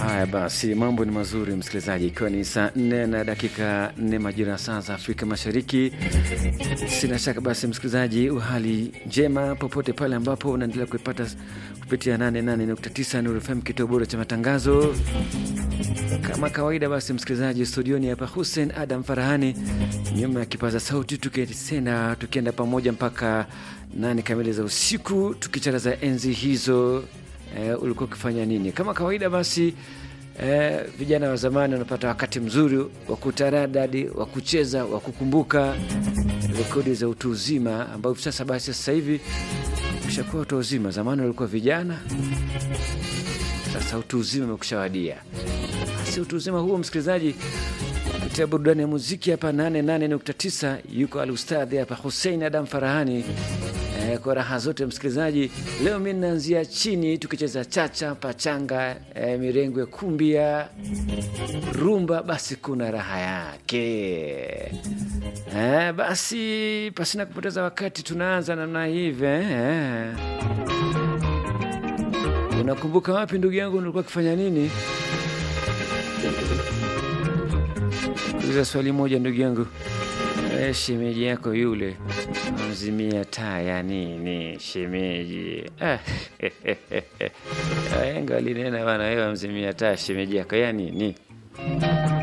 Haya basi, mambo ni mazuri msikilizaji, ikiwa ni saa nne na dakika nne majira ya saa za Afrika Mashariki. Sina shaka basi, msikilizaji, uhali njema popote pale ambapo unaendelea kuipata kupitia 88.9 Nuru FM, kituo bora cha matangazo. Kama kawaida, basi msikilizaji, studioni hapa Hussein Adam Farahani, nyuma ya kipaza sauti, tukisena tukienda pamoja mpaka nane kamili za usiku, tukicharaza enzi hizo. Eh, ulikuwa ukifanya nini? Kama kawaida basi eh, vijana wa zamani wanapata wakati mzuri wa kutaradadi, wa kucheza, wa kukumbuka rekodi za utu uzima ambao hivi sasa basi sasa hivi ushakuwa utu uzima. Zamani walikuwa vijana, sasa utu uzima umekushawadia. Basi utu uzima huo, msikilizaji, kupitia burudani ya muziki hapa 88.9 yuko alustadhi hapa Hussein Adam Farahani eh, kwa raha zote msikilizaji. Leo mi naanzia chini tukicheza chacha, pachanga, eh, mirengo ya kumbia, rumba, basi kuna raha yake eh, basi pasina kupoteza wakati tunaanza namna hivi eh. Unakumbuka wapi ndugu yangu, nilikuwa kifanya nini? Uliza swali moja ndugu yangu. E, shemeji yako yule mzimia taa ya nini? Shemeji waenga walinena bana, wewe mzimia taa shemeji yako ya nini?